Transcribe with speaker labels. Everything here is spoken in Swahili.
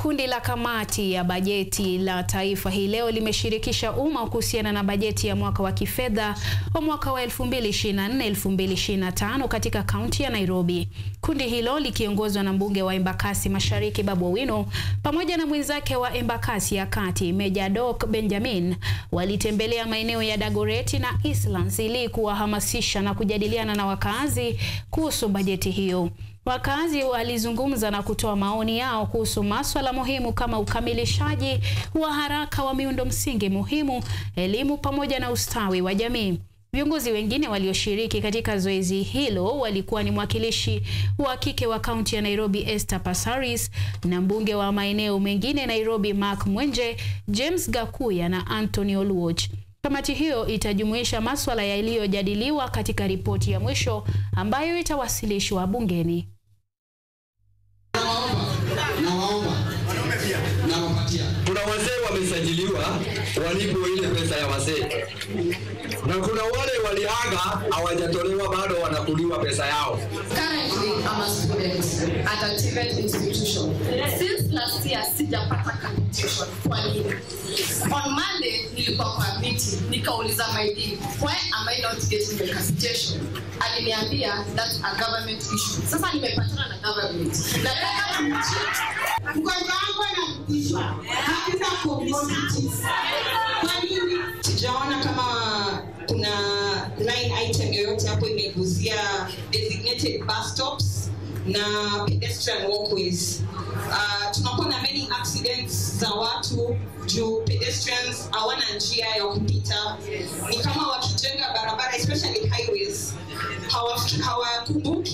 Speaker 1: Kundi la kamati ya bajeti la taifa hii leo limeshirikisha umma kuhusiana na bajeti ya mwaka wa kifedha wa mwaka wa 2024-2025 katika kaunti ya Nairobi. Kundi hilo likiongozwa na mbunge wa Embakasi Mashariki Babu Owino pamoja na mwenzake wa Embakasi ya Kati Meja Doc Benjamin walitembelea maeneo ya Dagoretti na Eastlands ili kuwahamasisha na kujadiliana na wakazi kuhusu bajeti hiyo. Wakazi walizungumza na kutoa maoni yao kuhusu maswala muhimu kama ukamilishaji wa haraka wa miundo msingi muhimu, elimu pamoja na ustawi wa jamii. Viongozi wengine walioshiriki katika zoezi hilo walikuwa ni mwakilishi wa kike wa kaunti ya Nairobi Esther Passaris na mbunge wa maeneo mengine Nairobi Mark Mwenje, James Gakuya na Anthony Oluoch. Kamati hiyo itajumuisha maswala yaliyojadiliwa katika ripoti ya mwisho ambayo itawasilishwa bungeni.
Speaker 2: Kuna wazee wamesajiliwa walipo ile pesa ya wazee, na kuna wale waliaga hawajatolewa bado wanakuliwa pesa yao.
Speaker 3: Currently, I'm a student at a TVET institution. Since last year, sijapata capitation. Kwa nini? On Monday, nilikuwa kwa meeting, nikauliza my dean, why am I not getting the capitation? Aliniambia that's a government issue. Sasa nimepatana na government. Nataka kumcheck.
Speaker 4: Mgonjwa wangu anarudishwa, hakuna commodities. Kwa nini?
Speaker 5: sijaona kama kuna line item yoyote hapo imegusia designated bus stops na pedestrian walkways. Uh, tunakuwa na many accidents za watu juu pedestrians hawana njia ya kupita. Ni kama wakijenga barabara especially highways hawakumbuki